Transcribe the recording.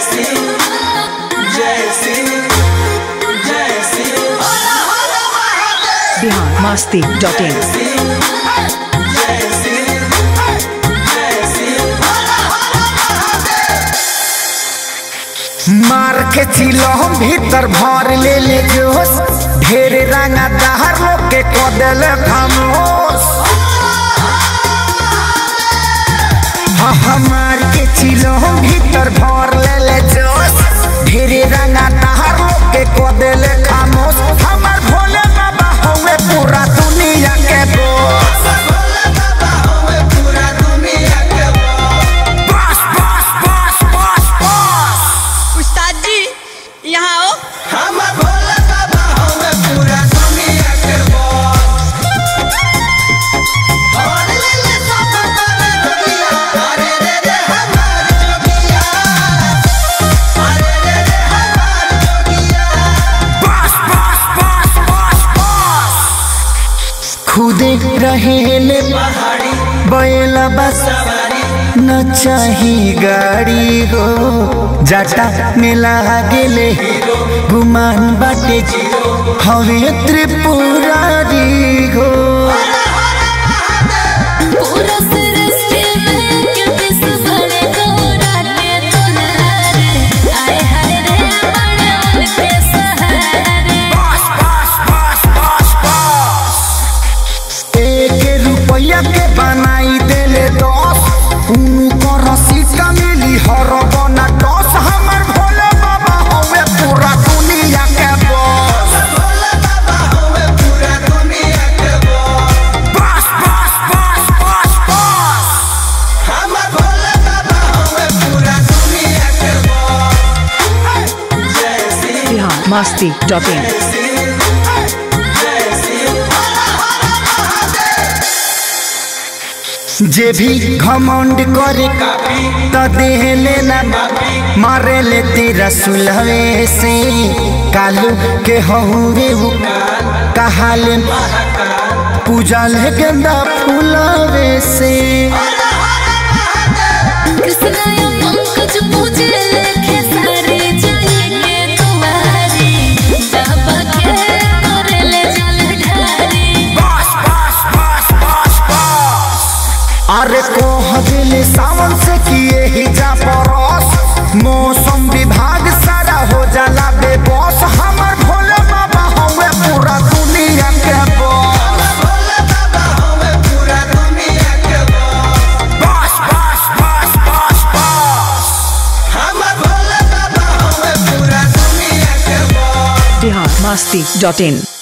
Bihar Masti dot in मार के चिलो हम भीतर भर ले ले जोश ढेर रंगा दहर लोग के कदल खामोश हाँ हमार के चिलो हम भीतर भर ले ले जोश ढेर रंगा दहर लोग के कदल खामोश हमार भोले बाबा होवे पूरा दुनिया के बोस बस बस बस बस बस उस्ताद जी यहाँ आओ बस बस बस बस बस खुदे रहेले बैला बस न चाही गाड़ी हो जाटा में लागेले गुमान बाटे हवे त्रिपुरारी हो पूरा सृष्टि में क्योंकि सबने गौराते तुनारे आए हाय रे बड़े उनके सहारे बस बस बस बस बस एक रुपया के बनाई देले दस उनको रसीद का मिली हर बना दस हमर भोले बाबा होवे पूरा दुनिया के बस बस बस बस बस बस बिहार मस्ती डॉट इन जे भी घमंड करे त देह लेना मारे ले तेरा सुलहे से कालू के हहुरे हु कहाले पूजा ले गेंदा फूलवे से कृष्ण या पंकज पूजे लेखे सारे जाएंगे तुम्हारी बाबा के करे ले जल ढारी बस बस बस बस बस अरे कोह दिल सावन से किए ही जा परस मौसम विभाग सारा हो जाला बेबस हमर भोले बाबा हवे पूरा दुनिया के बस बस बस बस बस बस बिहार मस्ती डॉट इन